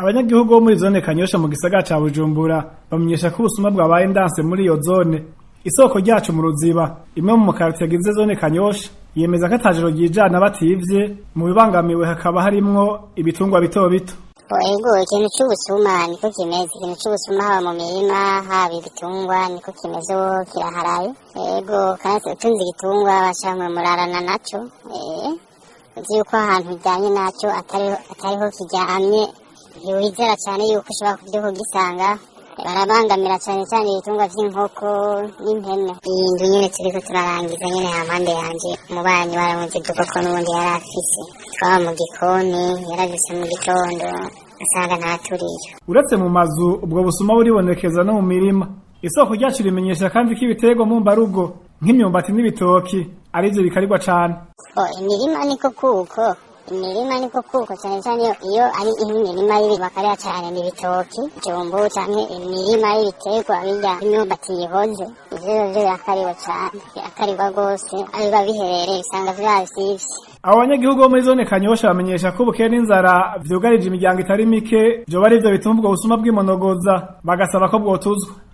abanyagihugu bo muri zone kanyosha mu gisagara ca bujumbura bamenyesha ko ubusuma bwabaye ndanse muri iyo zone isoko ryacu mu ruziba imwe mu makaritiye agize zone kanyosha yemeza ko atajoro ryijana bativye mu bibangamiwe hakaba harimwo ibitungwa bito bito ego ikintu c'ubusuma niko kimeze ikintu c'ubusuma haba mu mirima haba ibitungwa niko kimeze ubu kiraharaye ego kandi utunze igitungwa bashaka murarana naco eh uzi yuko ahantu ujyanye naco atariho atariho kiryamye ntiwizera cyane yuko ushobora kubyo kugisanga barabangamira cyane cyane ibitungwa vy'inkoko n'impene iyi nzu nyene turiko turarangiza nyene hampande yanje umubanyi baramuzi dukoko n'ubundi yari afise twaba mu gikoni yaravise mu gitondo asanga ntaturiye uretse mu mazu ubwo busuma buribonekeza no mu mirima isoko ryacu rimenyesha kandi ko ibiterwa mu mbarugo nk'imyumbati n'ibitoki arivyo bikarirwa cane oh imirima niko kuko imirima niko kuko cyane cyane iyo iyo ari imirima y'ibintu bakarya cyane ni ibitoki jumbo canke imirima y'ibiterwa birya imyumbati yihoze ivyo rero birakariwe cane birakarirwa rwose aho biba biherereye usanga vyasivye abo banyagihugu bo muri zone kanyosha bamenyesha ko ubukene n'inzara vyugarije imiryango itari mike vyoba ari vyo bituma ubwo busuma bwimonogoza bagasaba ko bwotuzwa